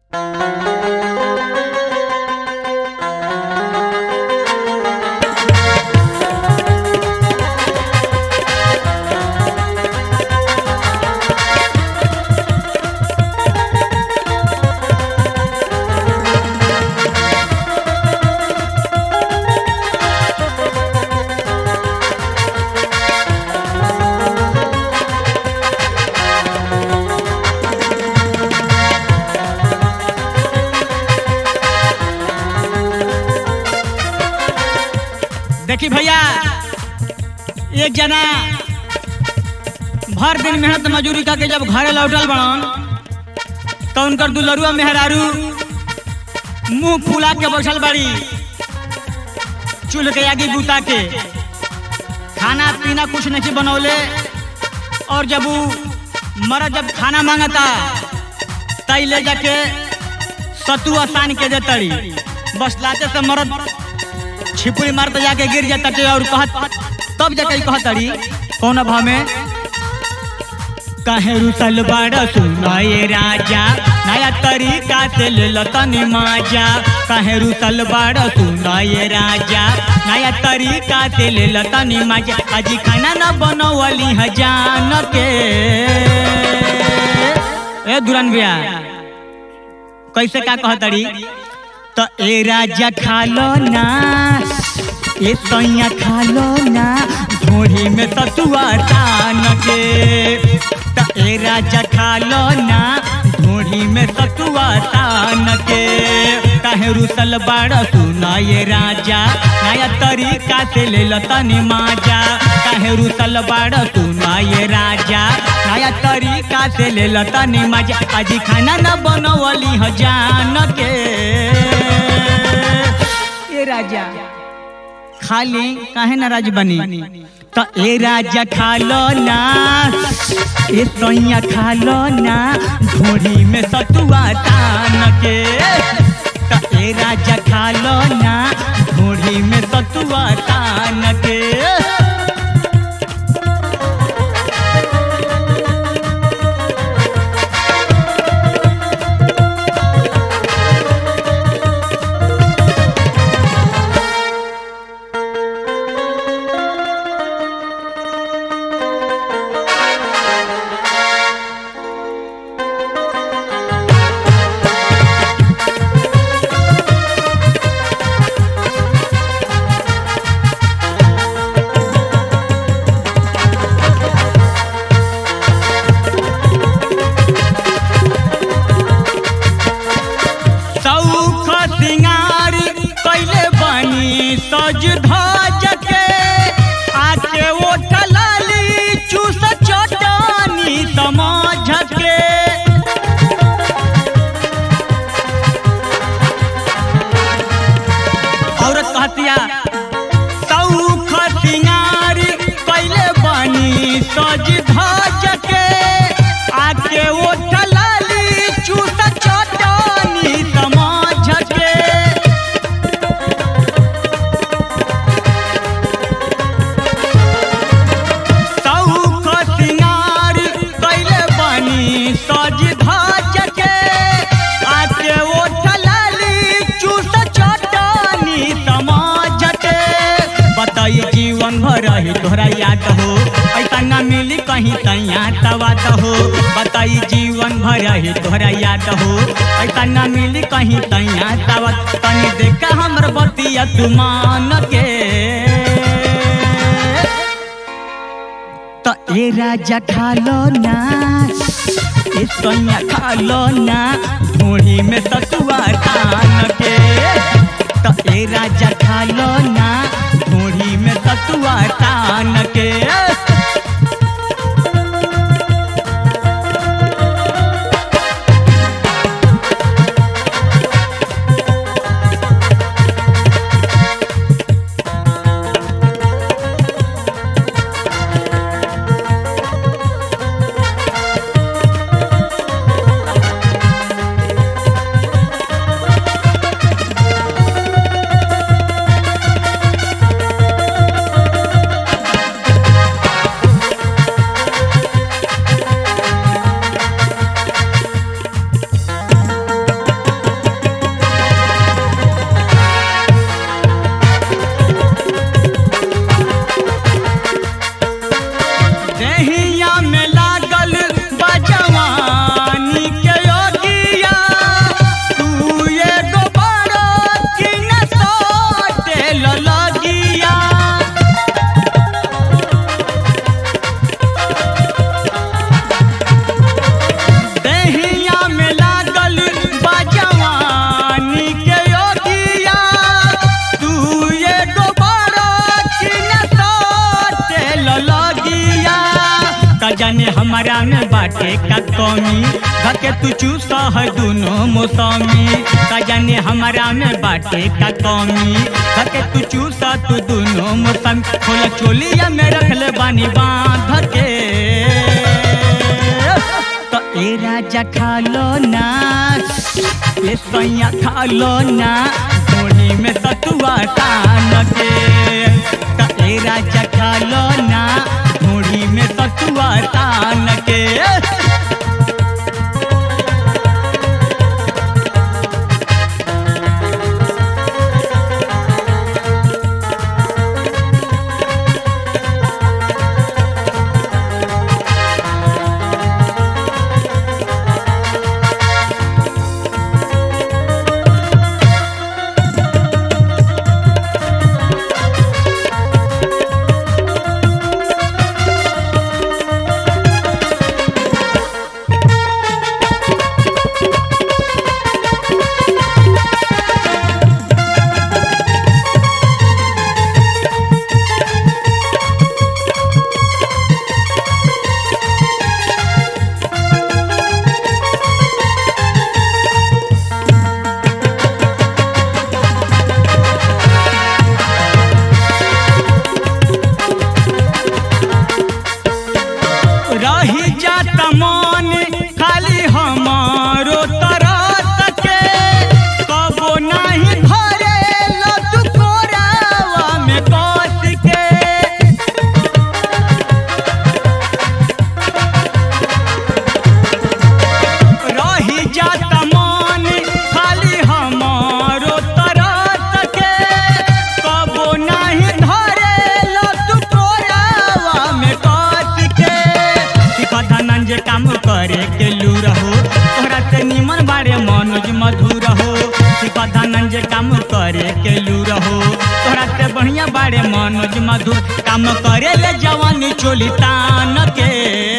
देखी भैया एक जना भर दिन मेहनत मजूरी करके जब घरे लौटल बड़न तो उनकर दुलरुआ मेहरारू मुंह फुला के बैठल बड़ी चूल्ह के आगे बुता के खाना पीना कुछ नहीं बनौले और जब वो मरद जब खाना मांगता तई ले जाके सतुआ सान के देतड़ी बस लाते से मरद छिपुरी मारते जाके गिर जाता टे और कहत तब जाके कहतड़ी कौन भाव में कहे रुसल बड़ सुनाए राजा नया तरीका से ले लतनी माजा कहे रुसल बड़ सुनाए राजा नया तरीका से ले लतनी माजा अजी खाना न बनवली ह जान के ए दुरान भैया कैसे का कहतड़ी तो ए राजा खा लो ना ए सैया खा लो ना घोड़ी में सतुआ तान के तो ए राजा खा लो ना घोड़ी में सतुआ तान के काहे रुसल बाड़ सुना ये राजा नया तरीका से ले लो तनी माजा काहे रुसल बाड़ सुना ये राजा नया तरीका से ले लो तनी माजा अजी खाना न बनवली ह जान के ए राजा खाली काहे नाराज बनी तो ए राजा खा लो ना ए सैया खा लो ना घोड़ी में सतुआ तान के तो ए राजा खा लो ना घोड़ी में सतुआ तान के सौख सिंगार कैले बनी सज धज के आके ओ टलाली चूस चटनी समझ के औरत कहतिया सौख सिंगार कैले बनी सज धज के आके ओ टलाली चूस चटनी समझ के सौख सिंगार कैले बनी सज धज के आके ओ टलाली चूस चटनी समझ के बताई जीवन भर रही तोहरा याद हो ऐसा न मिली कहीं तैया तवाद हो बताई जीवन भर रही तोहरा याद हो ऐसा न मिली कहीं तैया तवाद तनी देखा हमर बतिया तू मान के तो ए राजा खा लो ना ए सैया खा लो ना घोड़ी में सतुआ तान के तो ए राजा खा लो ना घोड़ी में सतुआ तान के बाटे का कमी धके तू चूसा है दोनों मौसमी का जाने हमारा में बाटे का कमी धके तू चूसा तू दोनों मौसमी खोला चोलिया में रख ले बानी बांध के तो ए राजा खा लो ना ए सैया खा लो ना थोड़ी में सतुआ तान के तो ए राजा खा लो ना थोड़ी में सतुआ तान के रही जाता मन खाली हमारो तरस के कबो नहीं भरे लतु कोरावा में कस के रही जाता मन खाली हमारो तरस के कबो नहीं धरे लतु कोरावा में कस के सिखा जे काम करे के लू रहो तोहरा से निमन बारे मनोज मधुर हो सिखा जे काम करे के लू रहो तोहरा से बढ़िया बारे मनोज मधुर काम करे ले जवानी चोली तान के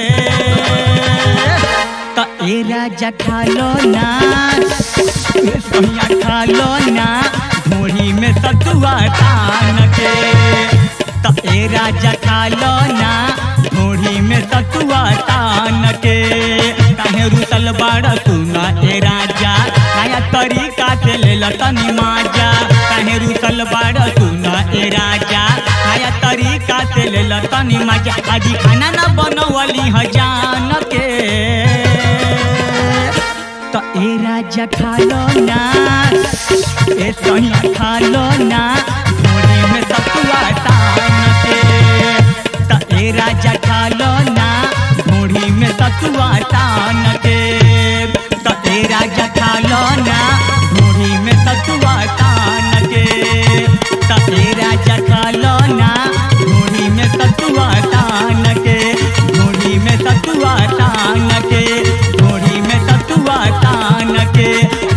तो ए राजा खा लो ना ए सोनिया खा लो ना घोड़ी में सतुआ तान के तो ए राजा खा लो ना घोड़ी में सतुआ तान के काहे रुसल बाड़ा सुना ए राजा नया तरीका से ले लो तनी माजा काहे रुसल बाड़ा सुना ए राजा नया तरीका से ले लो तनी माजा आज खाना ना बनवली ह जान के तो ए राजा खा लो ना ए सोनिया खा लो ना घोड़ी में सतुआ तान के तो ए राजा खा लो ना घोड़ी में सतुआ तान के तो ए राजा खा लो ना घोड़ी में सतुआ तान के तो ए राजा खा लो ना घोड़ी में सतुआ तान के घोड़ी में सतुआ तान के घोड़ी में सतुआ तान के